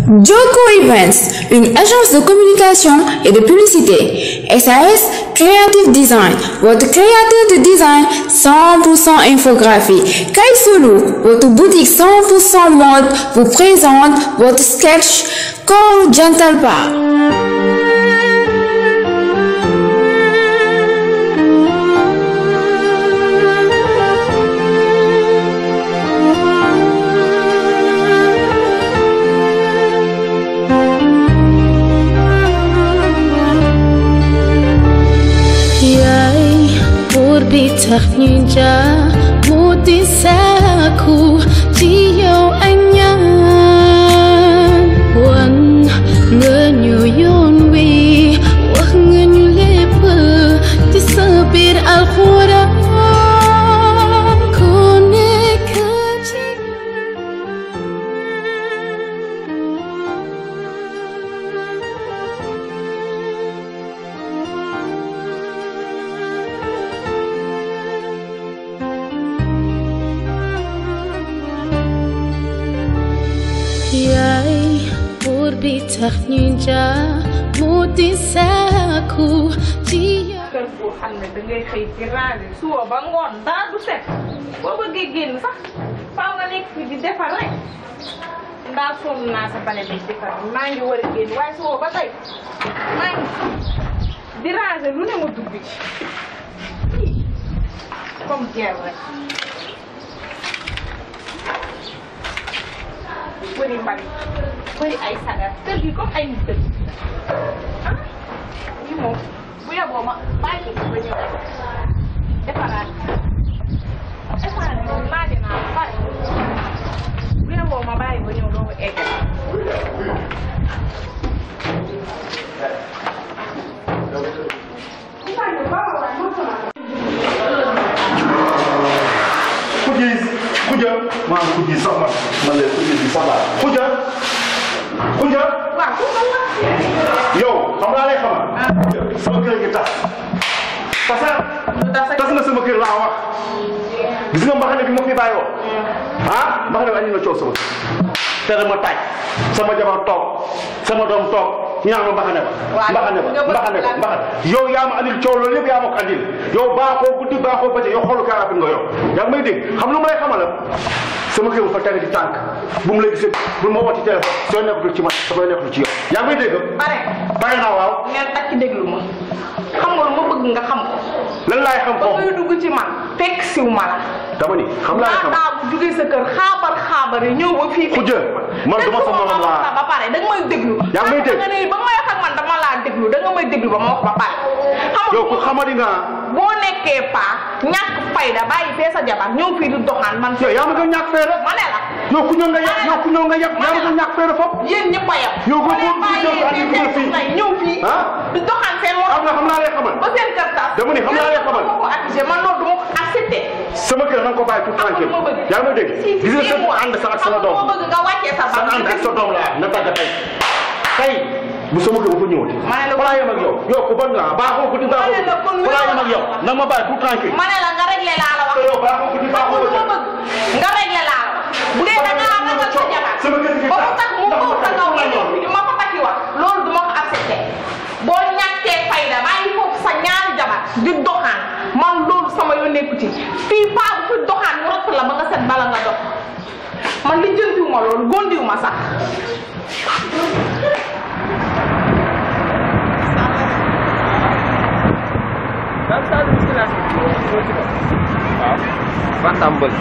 Joko Events, une agence de communication et de publicité. SAS Creative Design, votre créateur de design 100% infographie. Kaisulu, votre boutique 100% mode, vous présente votre sketch Call Gentle Bar. yaay buur bi tax ñu jaar mu di sàkku ci yow ay ñaan wan nga ñu yoon wi wax nga ñu lépp ci sa biir alxuraan ku nekk ci yaay buur bi tax ñu jaar mu di sàkku ci yow kër boo xam ne da ngay xëy ci ranger suba ba ngoon dara du set boo bëggee génn sax faaw nga nekk fi di defar rek ndaa sonn naa sa bale bi defar maa ngi war a génn waaye suba ba tey maa ngi di ranger lu ne ma dugg ci comme jeer rek bëri mbali bëri ay sagar kër gi comme ay nit dëgg ah lii moom bu yeboo ma bàyyi ko ba ñëw defaraat defaraat bi moom laaj naa ba pare bu yeboo ma bàyyi ba ñëw doo ko eggal Kujis, kuja, maa ngi kujis sax man, man de kujis bi sax laa. Kuja, kuja, waaw ku ko wax yow xam naa lay xamal. sama kër gi tas. tasa tas na sama kër laa wax. gis nga mbaxane bi ma fi bàyyi woon. ah mbaxane bi andi na coow sama kër. te dama taaj sama jabar toog sama doom toog ñu naan ma mbaxane ba. Waaw, mbaxane ba nga bëgg mbaxane ba lan? mbaxane. yow yaa ma andil coow loolu yëpp yaa ma ko andil yow baaxoo guddi baaxoo bëccëg yow xoolu kaarafin nga yow yaa ngi may dégg xam lu ma lay xamal sama kër bu fa tege ci tànk bu mu la gisee bu ma woo ci téléphone soo nekkatul ci man damay nekkatul ci yow yaa ngi may dégg pare pare naa waaw ngeen takk déglu ma xam nga lu ma bëgg nga xam ko lan laay xam ba foofu ngay dugg ci man fekk siw ma la dama ni xam laa xam laataa bu jugee sa kër xaabar xaabar yi ñëw ba fii fekk Kujje, man duma sa morom laa. wax ba pare da nga may déglu Yaa ngi may dégg. nga ne ba may wax ak man dama laa déglu da nga may déglu ba ma wax ba pare xam nga yow ku xamadi nga boo nekkee paa ñàkk fayda bàyyi fee sa jabar ñëw fii di doxaan man yow yaa ma gën ñàkk feere ma ne la yow ku ñëw nga yab yow ku ñëw nga yab yaa ma gën ñàkk feere foofu yéen ñëpp a yem Yow boo boo leen boo bàyyee boo fee boo seen fii. soxna yi ñëw fii ah di doxaan seen xam morom nga xam naa lay xamal ba seen kër tas Dama ni xam naa lay xamal. ma ko accusé man loolu du ma ko accepté sama kër na nga ko bàyyi tout tranquille ma bëgg yaa ngi may dégg si gis nga sa ànd sa ak sama doom ma bëgg nga wàccee sa sa bant ànd ak sa doom laa na tàgg tey tey bu sama kër bu fa ñëwati Ma ne la- balaa yem ak yow yow ku bon nga baaxoo guddi baaxoo Ma ne la kon guddi balaa yem ak yow na ma bàyyi tout tranquille ma ne la nga réglé laa la wax yow baaxoo guddi xam baaxoo nga lu ma bëccëg. bëgg nga réglé laa la wax bu dee da ngaa ragal sa jabar Sama kër gi ba mu tax. tax mu Ndax ko ma sa kaw tax nga ñëw ma ko takki wax loolu du ma ko accepté boo ñàkkee fayda bàyyi foofu sa ñaari jabar di doxaan man loolu sama yoon nekku ci fii paa bu fi doxaan mu rott la ba nga set bala nga dox man li jëntiwuma loolu gondiwuma sax daal saa yu si laaj waaw ba tàmbali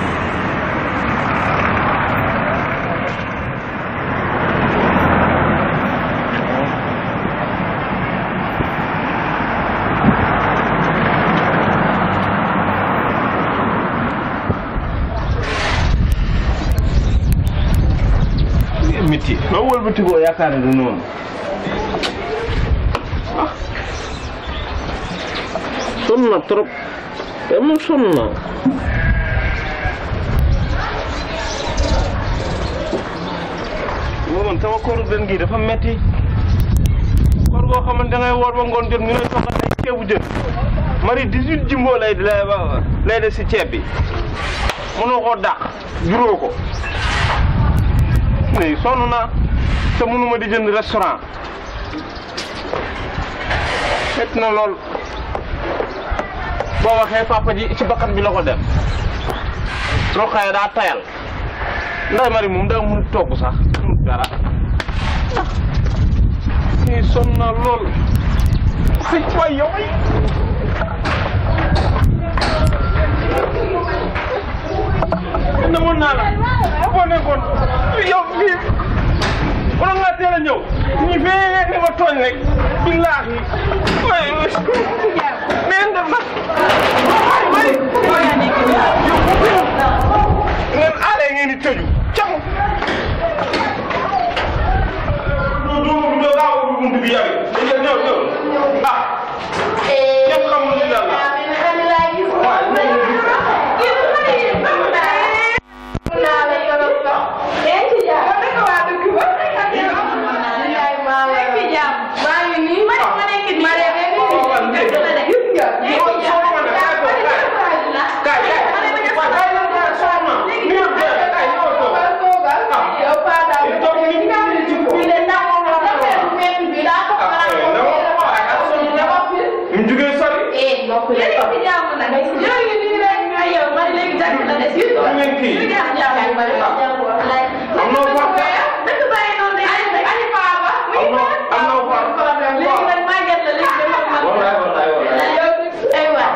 métti loo wëlbati koo yaakaar ne du noonu sonn na trop te moom sonn na moo man sama kooru den gi dafa metti koor goo xamante dangay woor ba ngoon jot ñu lay toggal ay ceebu jën mari 18 jimbo lay lay lay def si ceeb bi mënoo koo dàq juróo ko mais sonn naa te mënuma di jënd restaurant fekk na lool boo waxee papa ji ci bakkan bi la ko def roqaye daa tayal nday mari moom daa mun togg sax mun dara kii sonn na lool si waay yow ay namoon naa la boo nekkoon yow fii wala nga teel a ñëw ñi fee ni ma tooñ rek billaahi waay neen def na waay ngeen aale ngeen di tëju cam du du du laa ubbi buntu bi yow ñëw ñëw ñëw ah ñëpp xamul li la ñu jugee sori ngeen kii am na wax wallaay wallaay wallaay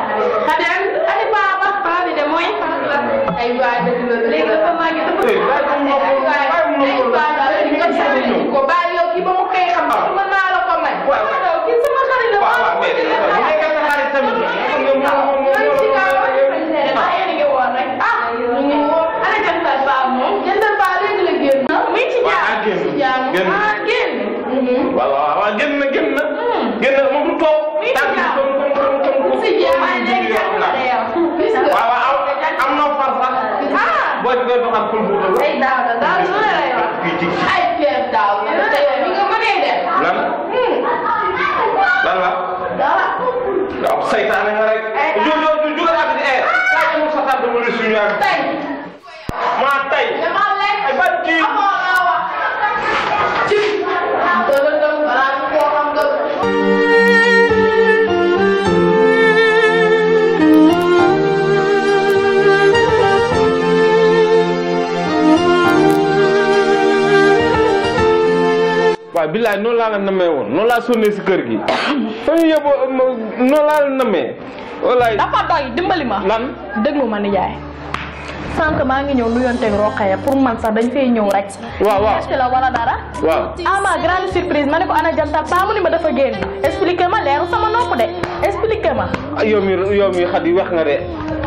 waaw waaw waaw génn na génn na génn na moom du toog tànk yi comme comme comme comme waaw waaw am na far sax boo ci koy doxal pour bu doon kii ci lan lan la waaw saytaane nga rek jo jo jo jugal ak di air kaay mu sa tànk mu suñu ak maa tay ay ba ci waaw billaay noonu laa la namee woon noonu laa sonnee si kër gi fa ñu yóbboo noonu laa la namee wallaay dafa doy dimbali ma lan déglu ma nijaay sànq maa ngi ñëw nuyonteeg Rokhaya pour man sax dañ fay ñëw rek waaw waaw ci la wala dara waaw ah ma grande surprise ma ne ko ana jantal pa mu ni ma dafa génn expliqué ma leeru sama nopp de expliqué ma ah yow mi yow mi xat yi wax nga de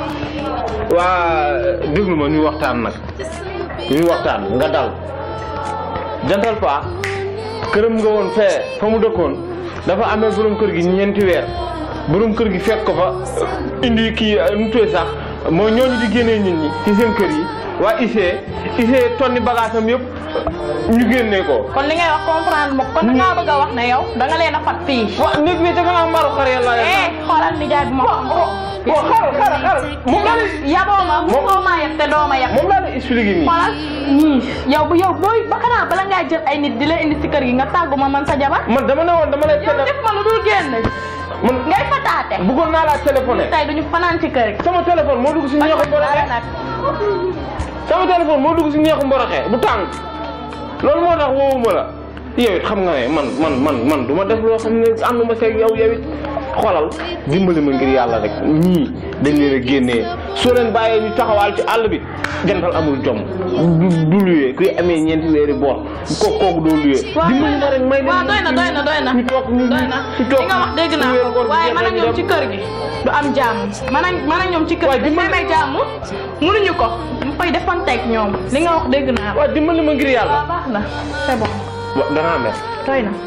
waa déglu ma ñu waxtaan nag ñu waxtaan nga dal jantal pa këram nga woon fee fa mu dëkkoon dafa amee borom kër gi ñeenti weer borom kër gi fekk ko fa indi kii nu tuye sax mooy ñooñu di génnee nit ñi ci seen kër yi waa ICE ICE tonni bagage am yëpp ñu génnee ko. kon li ngay wax comprendre ma kon da ngaa bëgg a wax ne yow da nga leen a fat fii wa nit bi da nga am mbaru xar yàlla eh xoolal nijaay bi ma bon xaaral xaaral xaaral moom laa lay yaboo ma mu Moom- koo maa yab te doo ma yab moom laa lay expliqué nii. xoolal ñii yow bu yow booy ba xanaa bala ngaa jël ay nit di la indi si kër gi nga tàggu ma man sa jabar man dama ne woon dama lay yow télé def ma lu dul génn man ngay fataate bëggoon naa laa téléphoné tey duñu fanaan ci kër gi sama téléphone moo dugg si ñeexu mboroxe nag sama téléphone moo dugg si ñeexu mboroxe bu tàng loolu moo tax woowuma la yow it xam nga ne man man man man du ma def loo xam ne ànduma seeg yow yow it xoolal dimbali ma ngir yàlla rek ñii dañ leen a génnee soo leen bàyyee ñu taxawaal ci àll bi jantal amul jom du du luyee kuy amee ñeenti weeri boor ko kooku doo luyee dimbali ma rek may leen waaw doy na doy na doy na ñu toog ñu doy na ñu toog li nga wax dégg naa weeru koor ko bi waaye jeex man ak rek ñoom dem. ci kër gi du am jàmm man ak man ak ñoom ci kër Waaye gi dañ may dimbali- may jàmm mënuñu ko mu koy defanteeg ñoom li nga wax dégg naa ko waaw dimbali ma ngir yàlla waaw baax na c'est bon wa danaa mer doy na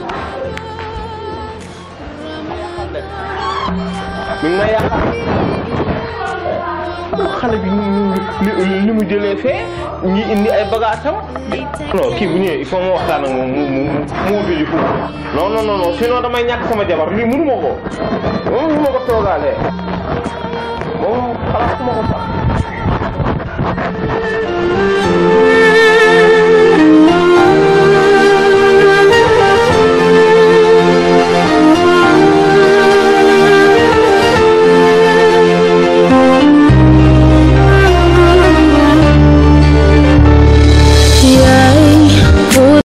mi ngi may yaakaar xale bi ñu ñu li li mu jëlee fee ñi indi ay bagages am non kii bu ñëwee il faut ma waxtaan ak moom mu mu mu mu wutu ji foofu non non non non sinon damay ñàkk sama jabar lii mënu ma ko moom mënu ma ko toogaalee moom xalaatuma ko sax